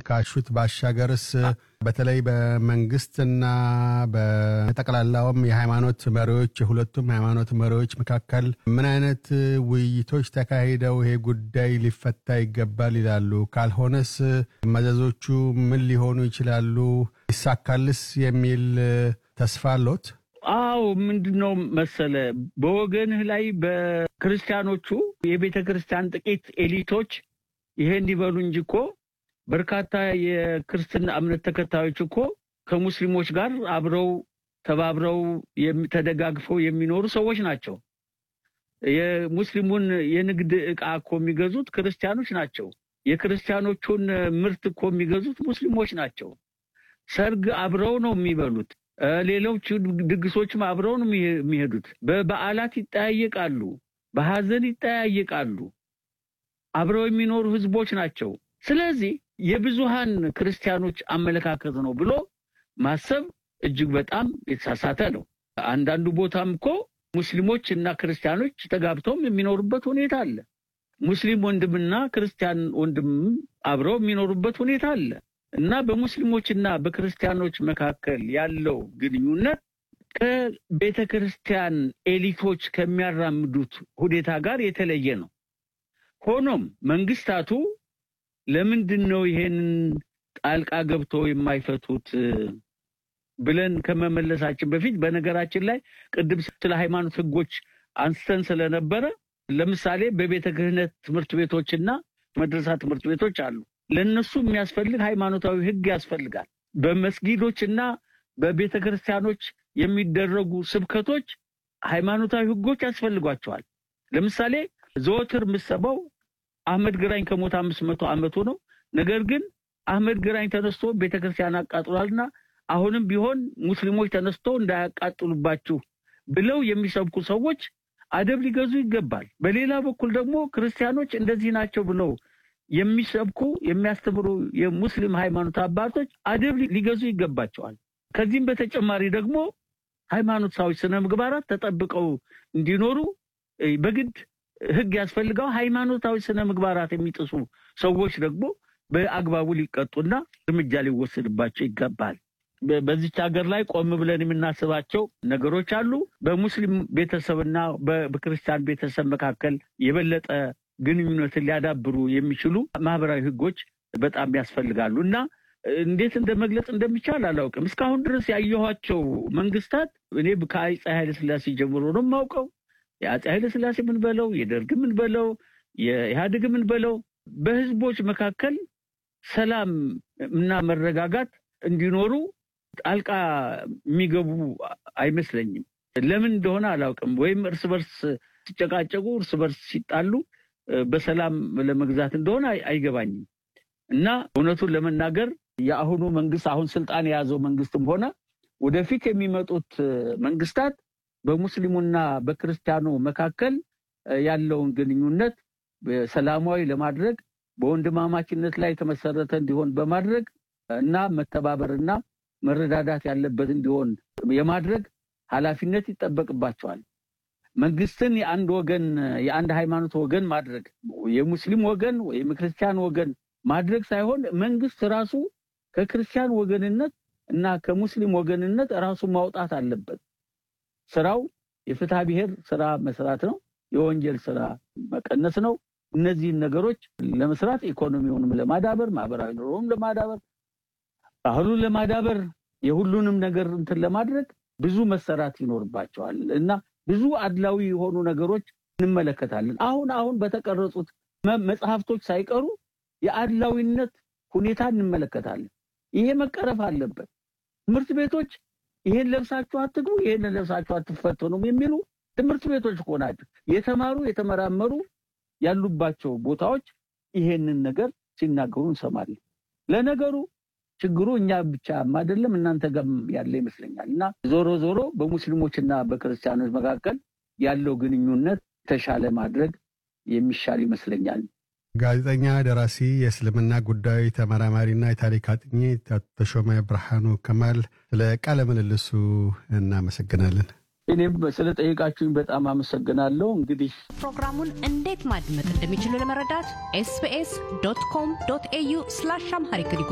ካሹት ባሻገርስ በተለይ በመንግስትና በጠቅላላውም የሃይማኖት መሪዎች የሁለቱም ሃይማኖት መሪዎች መካከል ምን አይነት ውይይቶች ተካሂደው ይሄ ጉዳይ ሊፈታ ይገባል ይላሉ? ካልሆነስ መዘዞቹ ምን ሊሆኑ ይችላሉ? ይሳካልስ የሚል ተስፋ አሎት? አዎ ምንድን ነው መሰለ፣ በወገንህ ላይ በክርስቲያኖቹ የቤተ ክርስቲያን ጥቂት ኤሊቶች ይሄን ይበሉ እንጂ እኮ በርካታ የክርስትና እምነት ተከታዮች እኮ ከሙስሊሞች ጋር አብረው ተባብረው ተደጋግፈው የሚኖሩ ሰዎች ናቸው። የሙስሊሙን የንግድ ዕቃ እኮ የሚገዙት ክርስቲያኖች ናቸው። የክርስቲያኖቹን ምርት እኮ የሚገዙት ሙስሊሞች ናቸው። ሰርግ አብረው ነው የሚበሉት። ሌሎች ድግሶችም አብረው ነው የሚሄዱት። በበዓላት ይጠያየቃሉ፣ በሐዘን ይጠያየቃሉ። አብረው የሚኖሩ ህዝቦች ናቸው። ስለዚህ የብዙሃን ክርስቲያኖች አመለካከት ነው ብሎ ማሰብ እጅግ በጣም የተሳሳተ ነው። አንዳንዱ ቦታም እኮ ሙስሊሞች እና ክርስቲያኖች ተጋብተውም የሚኖሩበት ሁኔታ አለ። ሙስሊም ወንድምና ክርስቲያን ወንድም አብረው የሚኖሩበት ሁኔታ አለ እና በሙስሊሞችና በክርስቲያኖች መካከል ያለው ግንኙነት ከቤተ ክርስቲያን ኤሊቶች ከሚያራምዱት ሁኔታ ጋር የተለየ ነው። ሆኖም መንግስታቱ ለምንድን ነው ይሄንን ጣልቃ ገብቶ የማይፈቱት ብለን ከመመለሳችን በፊት በነገራችን ላይ ቅድም ስለ ሃይማኖት ህጎች አንስተን ስለነበረ ለምሳሌ በቤተ ክህነት ትምህርት ቤቶችና መድረሳ ትምህርት ቤቶች አሉ። ለእነሱ የሚያስፈልግ ሃይማኖታዊ ህግ ያስፈልጋል። በመስጊዶችና በቤተ ክርስቲያኖች የሚደረጉ ስብከቶች ሃይማኖታዊ ህጎች ያስፈልጓቸዋል። ለምሳሌ ዘወትር የምሰማው አህመድ ግራኝ ከሞት አምስት መቶ ዓመቱ ነው። ነገር ግን አህመድ ግራኝ ተነስቶ ቤተክርስቲያን አቃጥሏልና አሁንም ቢሆን ሙስሊሞች ተነስቶ እንዳያቃጥሉባችሁ ብለው የሚሰብኩ ሰዎች አደብ ሊገዙ ይገባል። በሌላ በኩል ደግሞ ክርስቲያኖች እንደዚህ ናቸው ብለው የሚሰብኩ የሚያስተምሩ የሙስሊም ሃይማኖት አባቶች አደብ ሊገዙ ይገባቸዋል። ከዚህም በተጨማሪ ደግሞ ሃይማኖታዊ ስነ ምግባራት ተጠብቀው እንዲኖሩ በግድ ህግ ያስፈልገው። ሃይማኖታዊ ስነ ምግባራት የሚጥሱ ሰዎች ደግሞ በአግባቡ ሊቀጡና እርምጃ ሊወሰድባቸው ይገባል። በዚች ሀገር ላይ ቆም ብለን የምናስባቸው ነገሮች አሉ። በሙስሊም ቤተሰብና በክርስቲያን ቤተሰብ መካከል የበለጠ ግንኙነትን ሊያዳብሩ የሚችሉ ማህበራዊ ህጎች በጣም ያስፈልጋሉ እና እንዴት እንደ መግለጽ እንደሚቻል አላውቅም። እስካሁን ድረስ ያየኋቸው መንግስታት እኔ ከአፄ ኃይለ ሥላሴ ጀምሮ ነው የማውቀው የአፄ ኃይለ ሥላሴ ምን በለው የደርግ ምን በለው የኢህአዴግ ምን በለው በህዝቦች መካከል ሰላም እና መረጋጋት እንዲኖሩ ጣልቃ የሚገቡ አይመስለኝም። ለምን እንደሆነ አላውቅም። ወይም እርስ በርስ ሲጨቃጨቁ፣ እርስ በርስ ሲጣሉ በሰላም ለመግዛት እንደሆነ አይገባኝም እና እውነቱን ለመናገር የአሁኑ መንግስት አሁን ስልጣን የያዘው መንግስትም ሆነ ወደፊት የሚመጡት መንግስታት በሙስሊሙና በክርስቲያኑ መካከል ያለውን ግንኙነት ሰላማዊ ለማድረግ በወንድማማችነት ላይ የተመሰረተ እንዲሆን በማድረግ እና መተባበርና መረዳዳት ያለበት እንዲሆን የማድረግ ኃላፊነት ይጠበቅባቸዋል። መንግስትን የአንድ ወገን የአንድ ሃይማኖት ወገን ማድረግ የሙስሊም ወገን ወይም የክርስቲያን ወገን ማድረግ ሳይሆን መንግስት ራሱ ከክርስቲያን ወገንነት እና ከሙስሊም ወገንነት ራሱ ማውጣት አለበት። ስራው የፍትሐ ብሔር ስራ መስራት ነው። የወንጀል ስራ መቀነስ ነው። እነዚህን ነገሮች ለመስራት ኢኮኖሚውንም ለማዳበር ማህበራዊ ኑሮውንም ለማዳበር ባህሉን ለማዳበር የሁሉንም ነገር እንትን ለማድረግ ብዙ መሰራት ይኖርባቸዋል እና ብዙ አድላዊ የሆኑ ነገሮች እንመለከታለን። አሁን አሁን በተቀረጹት መጽሐፍቶች ሳይቀሩ የአድላዊነት ሁኔታ እንመለከታለን። ይሄ መቀረፍ አለበት። ትምህርት ቤቶች ይሄን ለብሳችሁ አትግቡ፣ ይሄን ለብሳችሁ አትፈተኑም የሚሉ ትምህርት ቤቶች እኮ ናቸው። የተማሩ የተመራመሩ ያሉባቸው ቦታዎች ይሄንን ነገር ሲናገሩ እንሰማለን። ለነገሩ ችግሩ እኛ ብቻም አይደለም እናንተ ጋርም ያለ ይመስለኛል። እና ዞሮ ዞሮ በሙስሊሞችና በክርስቲያኖች መካከል ያለው ግንኙነት የተሻለ ማድረግ የሚሻል ይመስለኛል። ጋዜጠኛ፣ ደራሲ፣ የእስልምና ጉዳዮች ተመራማሪና የታሪክ አጥኚ ተሾመ ብርሃኑ ከማል ስለ ቃለ ምልልሱ እናመሰግናለን። እኔም ስለ ጠየቃችሁኝ በጣም አመሰግናለሁ። እንግዲህ ፕሮግራሙን እንዴት ማድመጥ እንደሚችሉ ለመረዳት ኤስቢኤስ ዶት ኮም ዶት ኤዩ ስላሽ አምሃሪክ